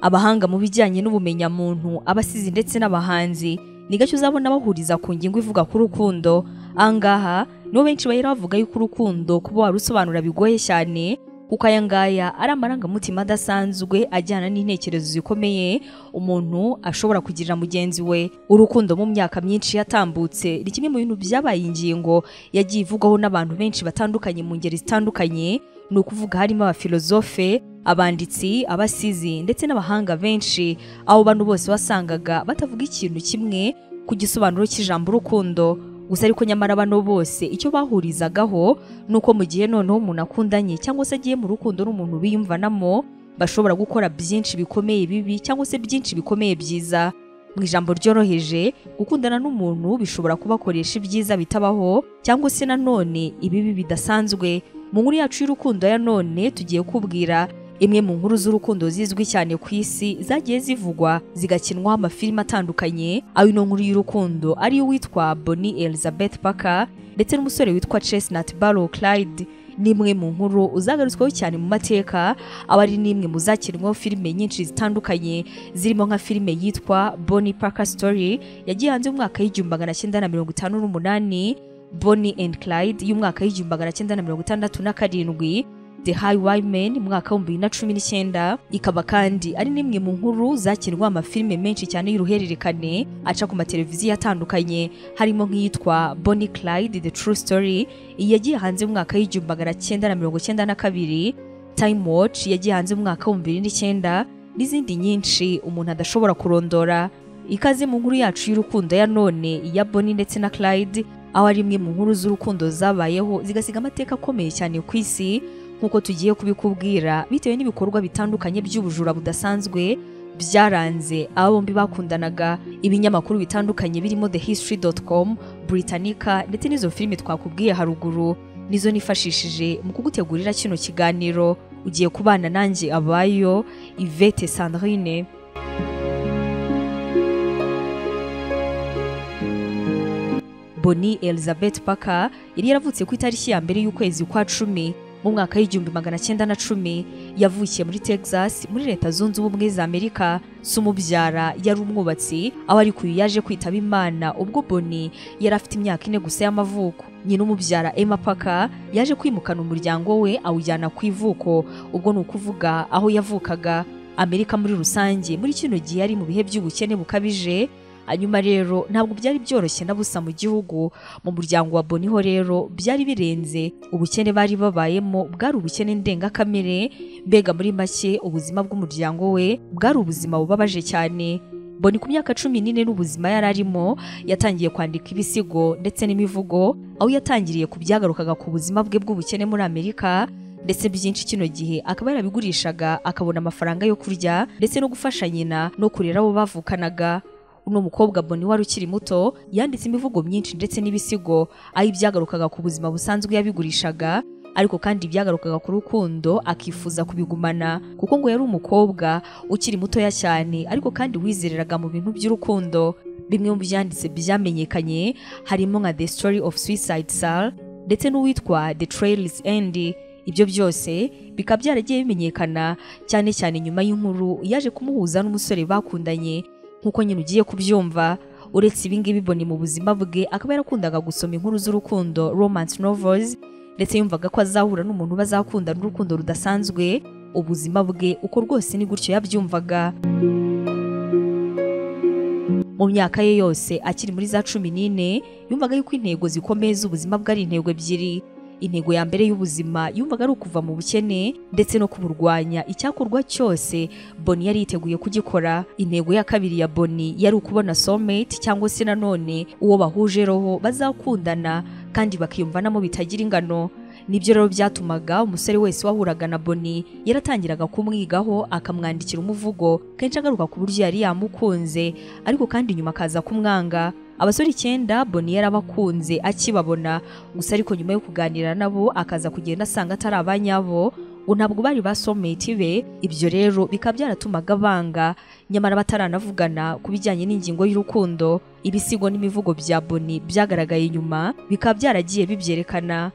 abahanga mu bijyanye n'ubumenyamuntu abasizi ndetse n'abahanzi ni gake uzabona bahuriza ku ngingo ivuga ku rukundo ahangaha nibo benshi bahera bavuga yuko urukundo kuba warusobanura bigoye cyane kuko aya ngaya ari amarangamutima adasanzwe ajyana n'intekerezo zikomeye umuntu ashobora kugirira mugenzi we urukundo mu myaka myinshi yatambutse ni kimwe mu bintu byabaye ingingo yagiye ivugwaho n'abantu benshi batandukanye mu ngeri zitandukanye ni ukuvuga harimo abafilozofe abanditsi abasizi ndetse n'abahanga benshi abo bantu bose wasangaga batavuga ikintu kimwe ku gisobanuro cy'ijambo urukundo gusa ariko nyamara bano bose icyo bahurizagaho ni uko mu gihe noneho umuntu akundanye cyangwa se agiye mu rukundo n'umuntu biyumvanamo bashobora gukora byinshi bikomeye bibi cyangwa se byinshi bikomeye byiza mu ijambo ryoroheje gukundana n'umuntu bishobora kubakoresha ibyiza bitabaho cyangwa se nanone ibibi bidasanzwe mu nkuru yacu y'urukundo ya none tugiye kubwira imwe mu nkuru z'urukundo zizwi cyane ku isi zagiye zivugwa zigakinwaho amafilime atandukanye aho ino nkuru y'urukundo ariyo witwa Bonnie Elizabeth Parker ndetse n'umusore witwa Chestnut Barrow Clyde n'imwe mu nkuru uzagarutsweho cyane mu mateka aba ari n'imwe mu zakinwaho filime nyinshi zitandukanye zirimo nka filime yitwa Bonnie Parker Story yagiye hanze mu mwaka w'igihumbi magana cyenda na mirongo itanu n'umunani Bonnie and Clyde y'umwaka w'igihumbi magana cyenda na mirongo itandatu na karindwi The Highwaymen mwaka w'ibihumbi bibiri na cumi n'icyenda ikaba kandi ari n'imwe mu nkuru zakinwa amafilime menshi cyane y'uruhererekane aca ku mateleviziyo atandukanye harimo nk'iyitwa Bonnie Clyde The True Story iyi yagiye hanze mu mwaka w'igihumbi magana cyenda na mirongo cyenda na kabiri Time Watch yagiye hanze mu mwaka w'ibihumbi bibiri n'icyenda n'izindi nyinshi umuntu adashobora kurondora ikaze mu nkuru yacu y'urukundo ya none ya Bonnie ndetse na Clyde aho ari imwe mu nkuru z'urukundo zabayeho zigasiga amateka akomeye cyane ku isi nk'uko tugiye kubikubwira bitewe n'ibikorwa bitandukanye by'ubujura budasanzwe byaranze aba bombi bakundanaga ibinyamakuru bitandukanye birimo thehistory.com Britannica ndetse n'izo filime twakubwiye haruguru nizo nifashishije mu kugutegurira kino kiganiro ugiye kubana nanjye abayo Yvette Sandrine Bonnie Elizabeth Parker yari yaravutse ku itariki ya mbere y'ukwezi kwa cumi mu mwaka w'igihumbi magana cyenda na cumi yavukiye muri Texas muri leta zunze ubumwe za Amerika so umubyara yari umwubatsi aho ariko uyu yaje kwitaba imana ubwo Boni yari afite imyaka ine gusa y'amavuko nyina umubyara Emma Parker yaje kwimukana umuryango we awujyana ku ivuko ubwo ni ukuvuga aho yavukaga Amerika muri rusange muri kino gihe yari mu bihe by'ubukene bukabije hanyuma rero ntabwo byari byoroshye na busa mu gihugu mu muryango wa Boniho rero byari birenze ubukene bari babayemo bwari ubukene ndengakamere mbega muri make ubuzima bw'umuryango we bwari ubuzima bubabaje cyane Boni ku myaka cumi n'ine n'ubuzima yari arimo yatangiye kwandika ibisigo ndetse n'imivugo aho yatangiriye ku byagarukaga ku buzima bwe bw'ubukene muri Amerika ndetse byinshi kino gihe akaba yarabigurishaga akabona amafaranga yo kurya ndetse no gufasha nyina no kurera abo bavukanaga uno mukobwa Boni wari ukiri muto yanditse imivugo myinshi ndetse n'ibisigo aho ibyagarukaga ku buzima busanzwe yabigurishaga ariko kandi ibyagarukaga ku rukundo akifuza kubigumana kuko ngo yari umukobwa ukiri mutoya cyane ariko kandi wizereraga mu bintu by'urukundo bimwe mu byanditse byamenyekanye harimo nka The Story of Suicide Sal ndetse n'uwitwa The Trail's End ibyo byose bikaba byaragiye bimenyekana cyane cyane nyuma y'inkuru yaje kumuhuza n'umusore bakundanye nk'uko nyine ugiye kubyumva uretse ibingibi bibone mu buzima bwe akaba yarakundaga gusoma inkuru z'urukundo romance novels ndetse yumvaga ko azahura n'umuntu bazakundana urukundo rudasanzwe ubuzima bwe uko rwose ni gutyo yabyumvaga mu myaka ye yose akiri muri za cumi n'ine yumvaga yuko intego zikomeye z'ubuzima bwe ari intego ebyiri intego ya mbere y'ubuzima yumvaga ari ukuva mu bukene ndetse no kuburwanya icyakorwa cyose Boni yari yiteguye kugikora intego ya kabiri ya Boni yari ukubona soulmate cyangwa se nanone uwo bahuje roho bazakundana kandi bakiyumvanamo bitagira ingano nibyo rero byatumaga umusore wese wahuraga na Boni yaratangiraga kumwigaho akamwandikira umuvugo kenshi agaruka ku buryo yari yamukunze ariko kandi nyuma akaza kumwanga abasore icyenda Boni yarabakunze akibabona gusa ariko nyuma yo kuganira nabo akaza kugenda asanga atari abanyabo ngo ntabwo bari basometi be ibyo rero bikaba byaratumaga banga nyamara bataranavugana ku bijyanye n'ingingo y'urukundo ibisigo n'imivugo bya Boni byagaragaye inyuma bikaba byaragiye bibyerekana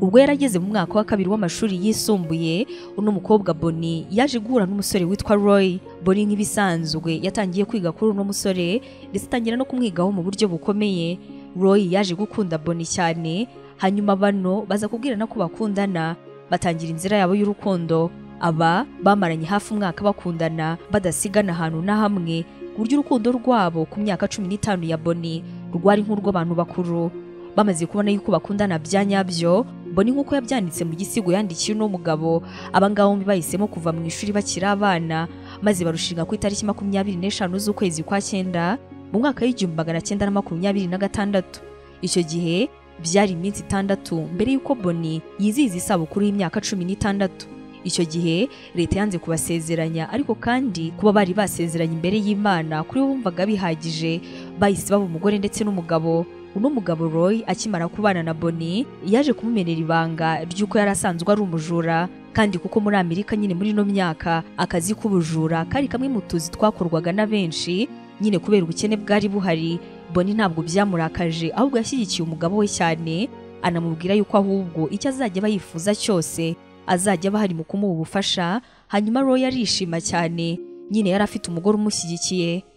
ubwo yari ageze mu mwaka wa kabiri w'amashuri yisumbuye uno mukobwa Boni yaje guhura n'umusore witwa Roy Boni nk'ibisanzwe yatangiye kwiga kuri uno musore ndetse atangira no kumwigaho mu buryo bukomeye Roy yaje gukunda Boni cyane hanyuma bano baza kubwirana ko bakundana batangira inzira yabo y'urukundo aba bamaranye hafi umwaka bakundana badasigana ahantu na hamwe ku buryo urukundo rwabo ku myaka cumi n'itanu ya Boni rwari nk'urw'abantu bakuru bamaze kubona yuko bakundana bya nyabyo Boni nk'uko yabyanditse mu gisigo yandikiye uno mugabo abangabo bombi bahisemo kuva mu ishuri bakiri abana maze barushinga ku itariki makumyabiri n'eshanu z'ukwezi kwa cyenda mu mwaka w'igihumbi magana cyenda na makumyabiri na gatandatu icyo gihe byari iminsi itandatu mbere y'uko Boni yizihiza isabukuru y'imyaka cumi n'itandatu icyo gihe leta yanze kubasezeranya ariko kandi kuba bari basezeranye imbere y'imana kuri bo bumvaga bihagije bahise baba umugore ndetse n'umugabo uno mugabo Roy akimara kubana na Boni yaje kumumenera ibanga ry'uko yari asanzwe ari umujura kandi kuko muri Amerika nyine muri ino myaka akazi k'ubujura kari kamwe mu tuzi twakorwaga na benshi nyine kubera ubukene bwari buhari Boni ntabwo byamurakaje ahubwo yashyigikiye umugabo we cyane anamubwira yuko ahubwo icyo azajya aba yifuza cyose azajya bahari mu kumuha ubufasha hanyuma Roy arishima cyane nyine yari afite umugore umushyigikiye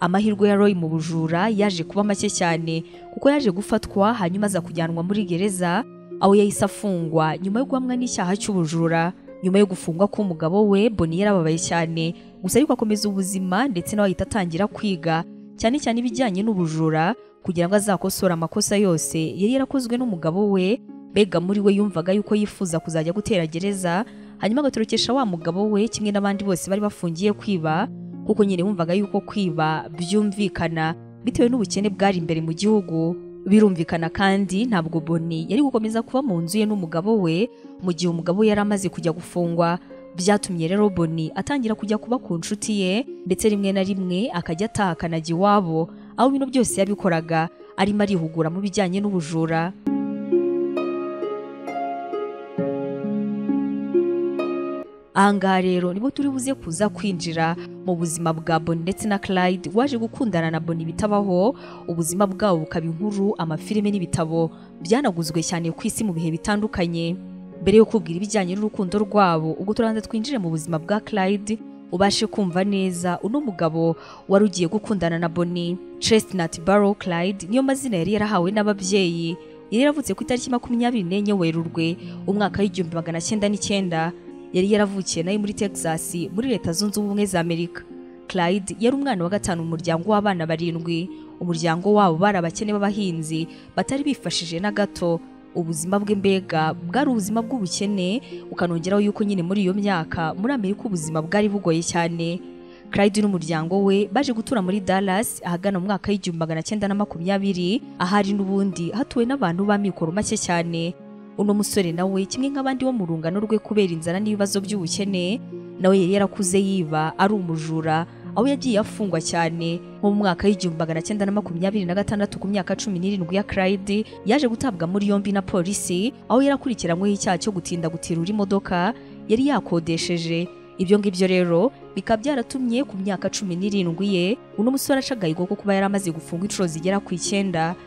amahirwe ya Roy mu bujura yaje kuba make cyane kuko yaje gufatwa hanyuma aza kujyanwa muri gereza aho yahise afungwa nyuma yo guhamwa n'icyaha cy'ubujura nyuma yo gufungwa k'umugabo we Boni yarababaye cyane gusa ariko akomeza ubuzima ndetse nawe ahita atangira kwiga cyane cyane ibijyanye n'ubujura kugira ngo azakosore amakosa yose yari yarakozwe n'umugabo we mbega muri we yumvaga yuko yifuza kuzajya gutera gereza hanyuma agatorokesha wa mugabo we kimwe n'abandi bose bari bafungiye kwiba kuko nyine wumvaga yuko kwiba byumvikana bitewe n'ubukene bwari imbere mu gihugu birumvikana kandi ntabwo Boni yari gukomeza kuba mu nzu ye n'umugabo we mu gihe umugabo we yari amaze kujya gufungwa byatumye rero Boni atangira kujya kuba ku nshuti ye ndetse rimwe na rimwe akajya ataha akanajya iwabo aho bino byose yabikoraga arimo arihugura mu bijyanye n'ubujura ahangaha rero nibo turi buze kuza kwinjira mu buzima bwa Boni ndetse na Clyde waje gukundana na Boni bitabaho ubuzima bwabo bukaba inkuru amafilime n'ibitabo byanaguzwe cyane ku isi mu bihe bitandukanye mbere yo kubwira ibijyanye n'urukundo rwabo ubwo turanza twinjire mu buzima bwa Clyde ubashe kumva neza uno mugabo wari ugiye gukundana na Boni Chestnut Barrow Clyde niyo mazina yari yarahawe n'ababyeyi yari yaravutse ku itariki makumyabiri n'enye Werurwe umwaka w'igihumbi magana cyenda n'icyenda yari yaravukiye nayo muri Texas muri Leta Zunze Ubumwe za Amerika Clyde yari umwana wa gatanu mu muryango w'abana barindwi umuryango wabo bari abakene b'abahinzi batari bifashije na gato ubuzima bwe mbega bwari ubuzima bw'ubukene ukanongeraho yuko nyine muri iyo myaka muri amerika ubuzima bwari bugoye cyane Clyde n'umuryango we baje gutura muri Dallas ahagana mu mwaka w'igihumbi magana cyenda na makumyabiri ahari n'ubundi hatuwe n'abantu b'amikoro make cyane uno musore nawe kimwe nk'abandi bo mu rungano rwe kubera inzara n'ibibazo by'ubukene nawe yari yarakuze yiba ari umujura aho yagiye afungwa cyane nko mu mwaka w'igihumbi magana cyenda na makumyabiri na gatandatu ku myaka cumi n'irindwi ya Clyde yaje gutabwa muri yombi na polisi aho yari akurikiranyweho icyaha cyo gutinda gutirura imodoka yari yakodesheje ibyo ngibyo rero bikaba byaratumye ku myaka cumi n'irindwi ye uno musore aca agahigo ko kuba yari amaze gufungwa inshuro zigera ku icyenda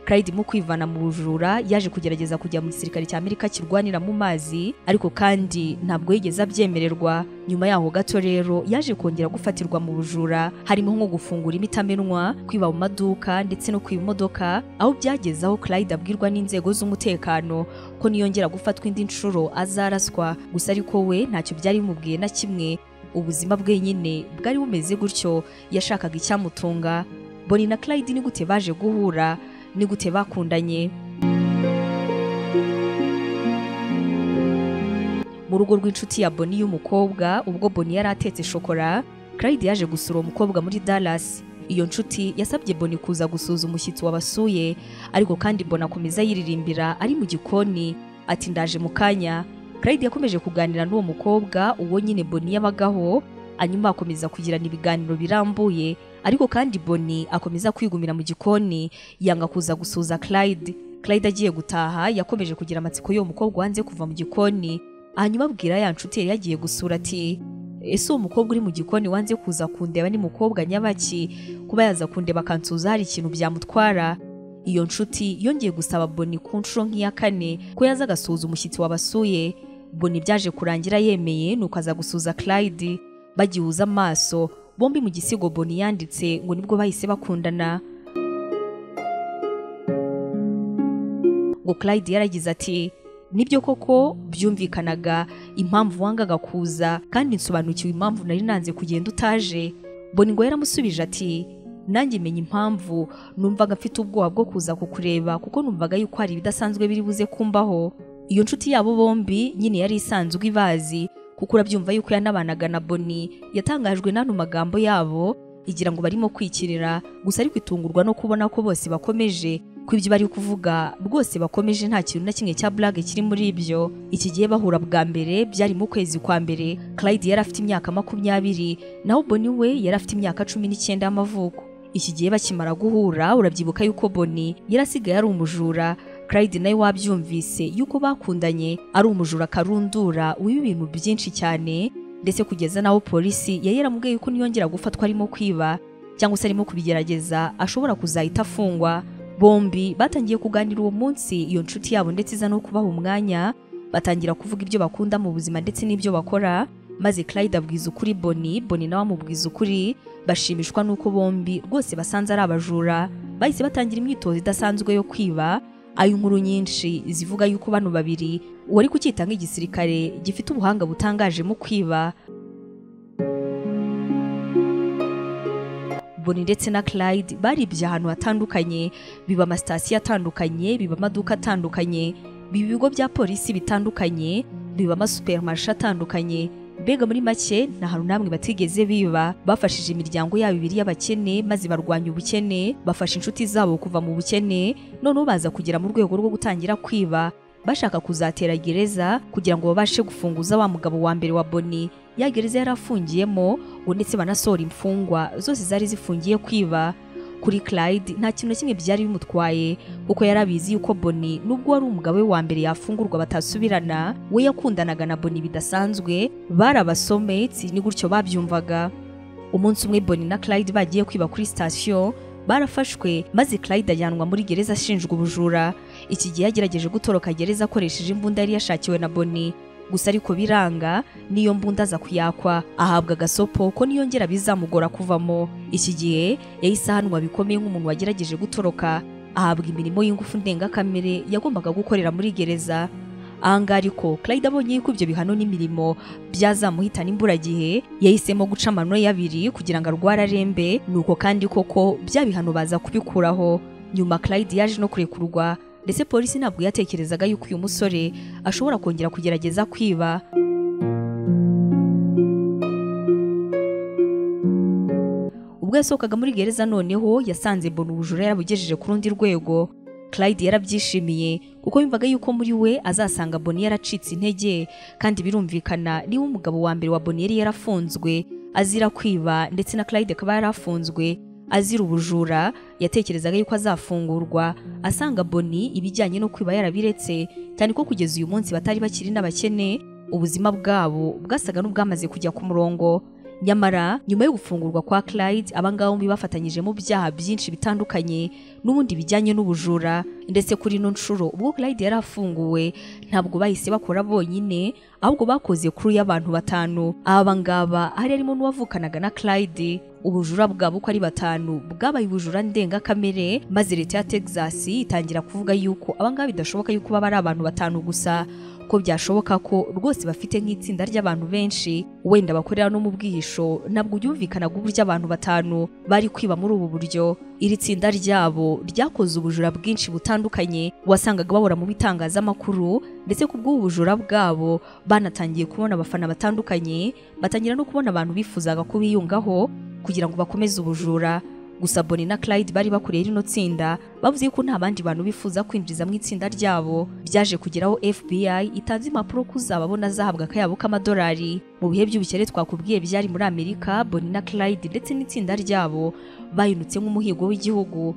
Clyde mu kwivana mu bujura yaje kugerageza kujya mu gisirikare cya Amerika kirwanira mu mazi ariko kandi ntabwo yigeze abyemererwa nyuma yaho gato rero yaje kongera gufatirwa mu bujura harimo nko gufungura imitamenwa kwiba mu maduka ndetse no kwiba imodoka aho byageze aho Clyde abwirwa n'inzego z'umutekano ko niyongera gufatwa indi nshuro azaraswa gusa ariko we ntacyo byari bimubwiye na kimwe ubuzima bwe nyine bwari bumeze gutyo yashakaga icyamutunga Boni na Clyde ni gute baje guhura ni gute bakundanye mu rugo rw'inshuti ya Boni y'umukobwa ubwo Boni yari atetse shokora Clyde yaje gusura uwo mukobwa muri Dallas iyo nshuti yasabye Boni kuza gusuza umushyitsi wabasuye ariko kandi Boni akomeza yiririmbira ari mu gikoni ati ndaje mu kanya Clyde yakomeje kuganira n'uwo mukobwa uwo nyine Boni yabagaho hanyuma akomeza kugirana ibiganiro birambuye ariko kandi Boni akomeza kwigumira mu gikoni yanga kuza gusuza Clyde Clyde agiye gutaha yakomeje kugira amatsiko y'uwo mukobwa wanze kuva mu gikoni hanyuma abwira ya nshuti yari yagiye gusura ati ese uwo mukobwa uri mu gikoni wanze kuza kundeba ni mukobwa nyabaki kuba yaza kundeba akansuza hari ikintu byamutwara iyo nshuti yongeye gusaba boni ku nshuro nk'iya kane ko yaza agasuhuza umushyitsi wabasuye boni byaje kurangira yemeye nuko aza gusuhuza clyde bagihuza amaso bombi mu gisigo boni yanditse ngo nibwo bahise bakundana ngo clyde yaragize ati nibyo koko byumvikanaga impamvu wangaga kuza kandi nsobanukiwe impamvu nari nanze kugenda utaje boni ngo yaramusubije ati nanjye menya impamvu numvaga mfite ubwoba bwo kuza kukureba kuko numvaga yuko hari ibidasanzwe biri buze kumbaho iyo nshuti yabo bombi nyine yari isanzwe ibazi kuko urabyumva yuko yanabanaga na boni yatangajwe n'ano magambo yabo igira ngo barimo kwikirira gusa ariko itungurwa no kubona ko bose bakomeje ko ibyo bari kuvuga rwose bakomeje nta kintu na kimwe cya burage kiri muri ibyo iki gihe bahura bwa mbere byari mu kwezi kwa mbere clyde yari afite imyaka makumyabiri naho boni we yari afite imyaka cumi n'icyenda y'amavuko iki gihe bakimara guhura urabyibuka yuko boni yari asigaye ari umujura Clyde nawe wabyumvise yuko bakundanye ari umujura karundura wiba ibintu byinshi cyane ndetse kugeza n'aho polisi yari yaramubwiye yuko niyongera gufatwa arimo kwiba cyangwa se arimo kubigerageza ashobora kuzahita afungwa bombi batangiye kuganira uwo munsi iyo nshuti yabo ndetse iza no kubaha umwanya batangira kuvuga ibyo bakunda mu buzima ndetse n'ibyo bakora maze Clyde abwiza ukuri Boni Boni nawe amubwiza ukuri bashimishwa n'uko bombi rwose basanze ari abajura bahise batangira imyitozo idasanzwe yo kwiba ayo inkuru nyinshi zivuga yuko bano babiri uwari kucyita nk'igisirikare gifite ubuhanga butangaje mu kwiba Boni ndetse na Clyde baribye ahantu hatandukanye biba amasitasiyo atandukanye biba amaduka atandukanye biba ibigo bya polisi bitandukanye biba amasupermarishe atandukanye mbega muri make nta hantu namwe batigeze biba bafashije imiryango yabo ibiri y'abakene maze barwanya ubukene bafasha inshuti zabo kuva mu bukene noneho baza kugera mu rwego rwo gutangira kwiba bashaka kuzatera gereza kugira ngo babashe gufunguza wa mugabo wa mbere wa Boni ya gereza yari afungiyemo ngo ndetse banasohora imfungwa zose zari zifungiye kwiba kuri Clyde nta kintu na kimwe byari bimutwaye kuko yari abizi yuko Boni nubwo wari umugabo we wa mbere yafungurwa batasubirana we yakundanaga na Boni bidasanzwe bari abasometi ni gutyo babyumvaga umunsi umwe Boni na Clyde bagiye kwiba kuri sitasiyo barafashwe maze Clyde ajyanwa muri gereza ashinjwa ubujura iki gihe yagerageje gutoroka gereza akoresheje imbunda yari yashakiwe na Boni gusa ariko biranga niyo mbunda aza kuyakwa ahabwa agasopo ko niyongera bizamugora kuvamo iki gihe yahise ahanwa bikomeye nk'umuntu wagerageje gutoroka ahabwa imirimo y'ingufu ndengakamere yagombaga gukorera muri gereza ahangaha ariko Clyde abonye yuko ibyo bihano n'imirimo byazamuhitana imburagihe yahisemo guca amano y'abiri kugira ngo arware arembe nuko kandi koko bya bihano baza kubikuraho nyuma Clyde yaje no kurekurwa ndetse polisi ntabwo yatekerezaga yuko uyu musore ashobora kongera kugerageza kwiba ubwo yasohokaga muri gereza noneho yasanze mbona ubujura yarabugejeje ku rundi rwego Clyde yarabyishimiye kuko yumvaga yuko muri we azasanga Boni yaracitse intege kandi birumvikana niba umugabo wa mbere wa Boni yari yarafunzwe azira kwiba ndetse na Clyde akaba yarafunzwe azira ubujura yatekerezaga yuko azafungurwa asanga Boni ibijyanye no kwiba yarabiretse cyane ko kugeza uyu munsi batari bakiri n'abakene ubuzima bwabo bwasaga n'ubwamaze kujya ku murongo nyamara nyuma yo gufungurwa kwa Clyde abangaba bombi bafatanyije mu byaha byinshi bitandukanye n'ubundi bijyanye n'ubujura ndetse kuri ino nshuro ubwo Clyde yari afunguwe ntabwo bahise bakora bonyine ahubwo bakoze kuri y'abantu batanu aba ngaba hari harimo n'uwavukanaga na Clyde ubujura bwabo uko ari batanu bwabaye ubujura ndengakamere maze leta ya Texas itangira kuvuga yuko abangaba bidashoboka yuko baba ari abantu batanu gusa ko byashoboka ko rwose bafite nk'itsinda ry'abantu benshi wenda bakorera no mu bwihisho ntabwo byumvikanaga uburyo abantu batanu bari kwiba muri ubu buryo iri tsinda ryabo ryakoze ubujura bwinshi butandukanye wasangaga babura mu bitangazamakuru ndetse ku bw'ubujura bwabo banatangiye kubona abafana batandukanye batangira no kubona abantu bifuzaga kubiyungaho kugira ngo bakomeze ubujura gusa Boni na Clyde bari bakoreye rino tsinda bavuze ko nta bandi bantu bifuza kwinjiza mu itsinda ryabo byaje kugeraho FBI itanze impapuro ko uzababona azahabwa akayabo k'amadolari mu bihe by'ubukene twakubwiye byari muri Amerika Boni na Clyde ndetse n'itsinda ryabo bayinutse nk'umuhigo w'igihugu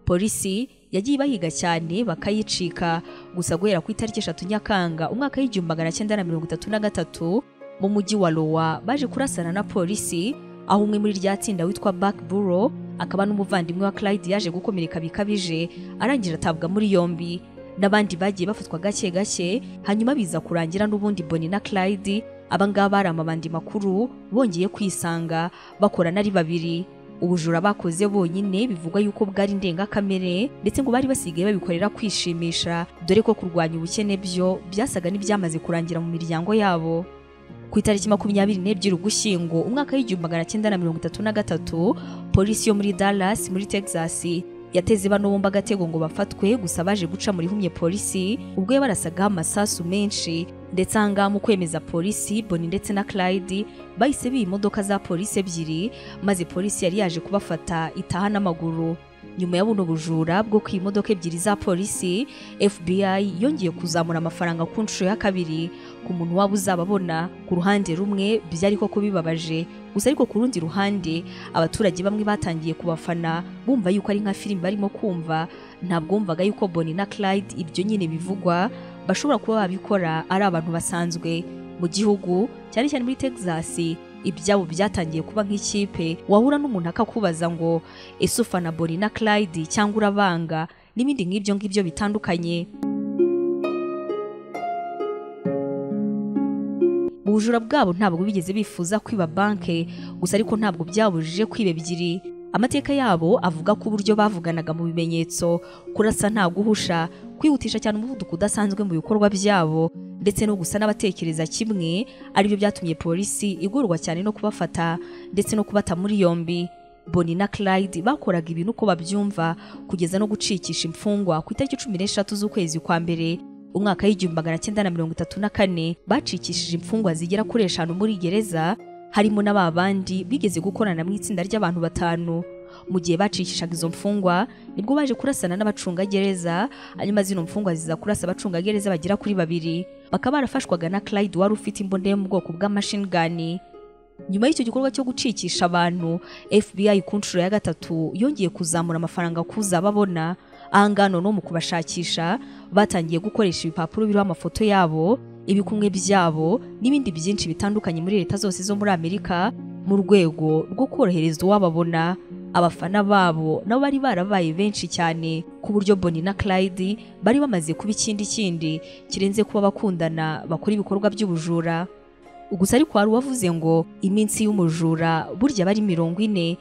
polisi yagiye bahiga cyane bakayicika gusa guhera ku itariki eshatu nyakanga umwaka w'igihumbi magana cyenda na mirongo itatu na gatatu mu mujyi wa Lowa baje kurasana na polisi aho umwe muri rya tsinda witwa Back Burrow akaba n'umuvandimwe wa Clyde yaje gukomereka bikabije arangira atabwa muri yombi n'abandi bagiye bafatwa gake gake hanyuma biza kurangira n'ubundi Bonnie na Clyde abangaba bari amabandi makuru bongeye kwisanga bakorana ari babiri ubujura bakoze bonyine bivugwa yuko bwari ndengakamere ndetse ngo bari basigaye babikorera kwishimisha dore ko kurwanya ubukene byo byasaga n'ibyamaze kurangira mu miryango yabo ku itariki makumyabiri n'ebyiri ugushyingo umwaka w'igihumbi magana cyenda na mirongo itatu na gatatu polisi yo muri Dallas muri Texas yateze bano bombi agatego ngo bafatwe gusa baje guca muri humye polisi ubwo yabarasagaho amasasu menshi ndetse ahangaha mu kwemeza polisi Bonnie ndetse na Clyde bahise biba imodoka za polisi ebyiri maze polisi yari yaje kubafata itaha n'amaguru nyuma ya buno bujura bwo ku imodoka ebyiri za polisi FBI yongeye kuzamura amafaranga ku nshuro ya kabiri ku muntu waba uzababona ku ruhande rumwe byari koko bibabaje gusa ariko ku rundi ruhande abaturage bamwe batangiye kubafana bumva yuko ari nka filime barimo kumva ntabwo bumvaga yuko Bonnie na Clyde ibyo nyine bivugwa bashobora kuba babikora ari abantu basanzwe mu gihugu cyane cyane muri Texas ibyabo byatangiye kuba nk'ikipe wahura n'umuntu akakubaza ngo ese ufana Bonnie na Clyde cyangwa urabanga n'ibindi nk'ibyo ngibyo bitandukanye ubujura bwabo ntabwo bigeze bifuza kwiba banke gusa ariko ntabwo byabujije kwiba ebyiri amateka yabo avuga ko uburyo bavuganaga mu bimenyetso kurasa nta guhusha kwihutisha cyane umuvuduko udasanzwe mu bikorwa byabo ndetse no gusa n'abatekereza kimwe aribyo byatumye polisi igorwa cyane no kubafata ndetse no kubata muri yombi Bonnie na Clyde bakoraga ibintu uko babyumva kugeza no gucikisha imfungwa ku itariki cumi n'eshatu z'ukwezi kwa mbere umwaka w'igihumbi magana cyenda na mirongo itatu na kane bacikishije imfungwa zigera kuri eshanu muri gereza harimo na ba bandi bigeze gukorana mu itsinda ry'abantu batanu mu gihe bacishishaga izo mfungwa nibwo baje kurasana n'abacungagereza hanyuma zino mfungwa ziza kurasa abacungagereza bagera kuri babiri bakaba barafashwaga na Clyde wari ufite imbunda yo mu bwoko bwa machine gun nyuma y'icyo gikorwa cyo gucikisha abantu FBI ku nshuro ya gatatu yongeye kuzamura amafaranga kuza babona ahangaha noneho mu kubashakisha batangiye gukoresha ibipapuro biriho amafoto yabo ibikumwe byabo n'ibindi byinshi bitandukanye muri leta zose zo muri Amerika mu rwego rwo korohereza uwababona abafana babo nabo bari barabaye benshi cyane ku buryo Bonnie na Clyde bari bamaze kuba ikindi kindi kirenze kuba bakundana bakora ibikorwa by'ubujura gusa ariko hari uwavuze ngo iminsi y'umujura burya bari mirongo ine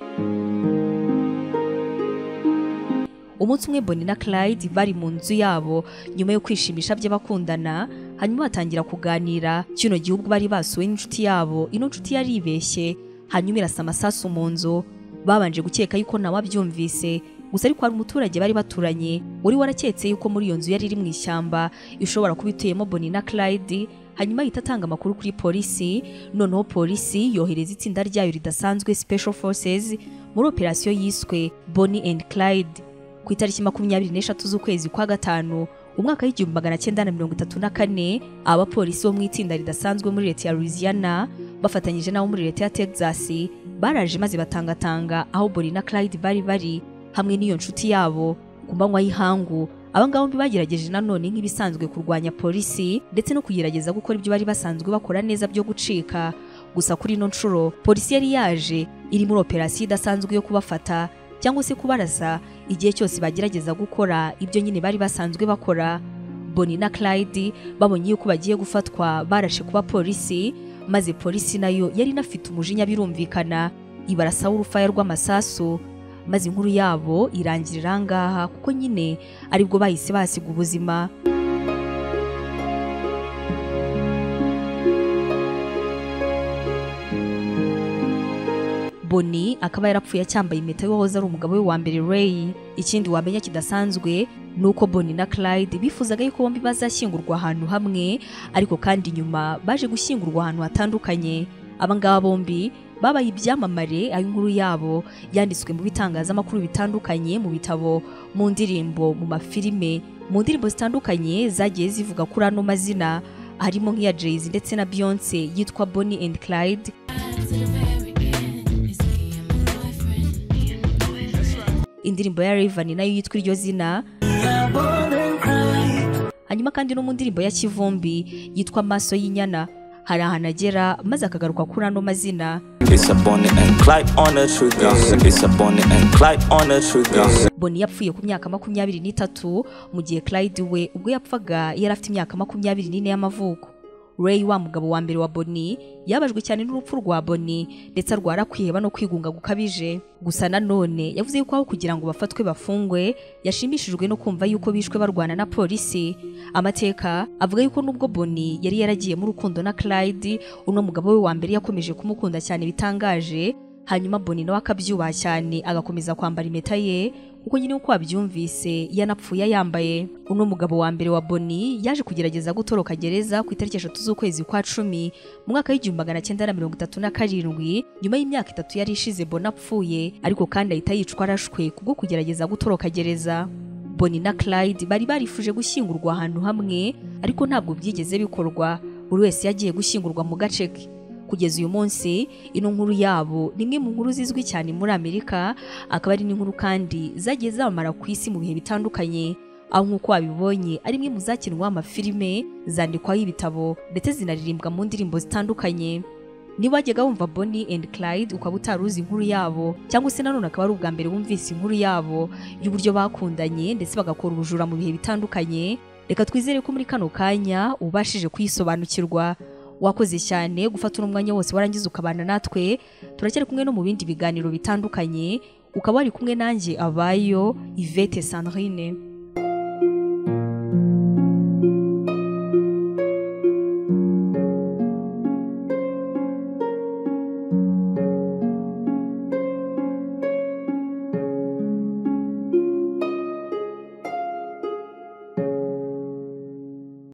umunsi umwe Bonnie na Clyde bari mu nzu yabo nyuma yo kwishimisha bye bakundana hanyuma batangira kuganira kino gihugu bari basuwe n'inshuti yabo ino nshuti yari ibeshye hanyuma irasa amasasu mu nzu babanje gukeka yuko nawe abyumvise gusa ariko hari umuturage bari baturanye wari waraketse yuko muri iyo nzu yari iri mu ishyamba ishobora kuba ituyemo Bonnie na Clyde hanyuma ahita atanga amakuru kuri polisi noneho polisi yohereza itsinda ryayo ridasanzwe Special Forces muri operasiyo yiswe Bonnie and Clyde ku itariki makumyabiri n'eshatu z'ukwezi kwa gatanu umwaka w'igihumbi magana cyenda na mirongo itatu na kane abapolisi bo mu itsinda ridasanzwe muri leta ya Louisiana bafatanyije n'abo muri leta ya Texas baraje maze batangatanga aho Bonnie na Clyde bari bari hamwe n'iyo nshuti yabo ku manywa y'ihangu abangabo bombi bagerageje nanone nk'ibisanzwe kurwanya polisi ndetse no kugerageza gukora ibyo bari basanzwe bakora neza byo gucika gusa kuri ino nshuro polisi yari yaje iri muri operasiyo idasanzwe yo kubafata cyangwa se kubarasa igihe cyose bagerageza gukora ibyo nyine bari basanzwe bakora Bonnie na Clyde babonye yuko bagiye gufatwa barashe kuba polisi maze polisi nayo yari inafite umujinya birumvikana ibarasa urufaya rw'amasasu maze inkuru yabo irangirira ngaha kuko nyine aribwo bahise basiga ubuzima Bonnie akaba yarapfuye acyambaye impeta y'uwahoze ari umugabo we wa mbere Ray ikindi wamenya kidasanzwe ni uko Bonnie na Clyde bifuzaga yuko bombi bazashyingurwa ahantu hamwe ariko kandi nyuma baje gushyingurwa ahantu hatandukanye abangaba bombi babaye ibyamamare aho inkuru yabo yanditswe mu bitangazamakuru bitandukanye mu bitabo mu ndirimbo mu mafilime mu ndirimbo zitandukanye zagiye zivuga kuri ano mazina harimo nk'iya Jay-Z ndetse na Beyonce yitwa Bonnie and Clyde indirimbo ya Raven nayo yitwa iryo zina hanyuma kandi no mu ndirimbo ya Kivumbi yitwa Maso y'inyana hari ahantu agera maze akagaruka kuri ano mazina It's a Bonnie and Clyde on a trigger. It's a Bonnie and Clyde on a trigger. boni yapfuye ku myaka makumyabiri n'itatu mu gihe clyde we ubwo yapfaga yari afite imyaka makumyabiri n'ine y'amavuko ray wa mugabo wa mbere wa boni yabajwe cyane n'urupfu rwa boni ndetse arwara kwiheba no kwigunga gukabije gusa nanone yavuze yuko aho kugira ngo bafatwe bafungwe yashimishijwe no kumva yuko bishwe barwana na polisi amateka avuga yuko nubwo boni yari yaragiyemo urukundo na clyde uno mugabo we wa mbere yakomeje kumukunda cyane bitangaje hanyuma boni nawe akabyubaha cyane agakomeza kwambara impeta ye kuko nyine uko wabyumvise yanapfuye yambaye uno mugabo wa mbere wa boni yaje kugerageza gutoroka gereza ku itariki eshatu z'ukwezi kwa cumi mu mwaka w'igihumbi magana cyenda na mirongo itatu na karindwi nyuma y'imyaka itatu yari ishize boni apfuye ariko kandi ahita yicwa arashwe kubwo kugerageza gutoroka gereza boni na clyde bari barifuje gushyingurwa ahantu hamwe ariko ntabwo byigeze bikorwa buri wese yagiye gushyingurwa mu gace ke kugeza uyu munsi ino nkuru yabo ni imwe mu nkuru zizwi cyane muri amerika akaba ari n'inkuru kandi zagiye zamamara ku isi mu bihe bitandukanye aho nk'uko wabibonye ari imwe mu zakinwaho amafilime zandikwaho ibitabo ndetse zinaririmbwa mu ndirimbo zitandukanye niba wajyaga wumva Bonnie and Clyde ukaba utaruzi inkuru yabo cyangwa se nanone akaba ari ubwa mbere wumvise inkuru yabo y'uburyo bakundanye ndetse bagakora ubujura mu bihe bitandukanye reka twizere ko muri kano kanya ubashije kuyisobanukirwa wakoze cyane gufata uno mwanya wose warangiza ukabana natwe turacyari kumwe no mu bindi biganiro bitandukanye ukaba wari kumwe nanjye abayo ivete sandrine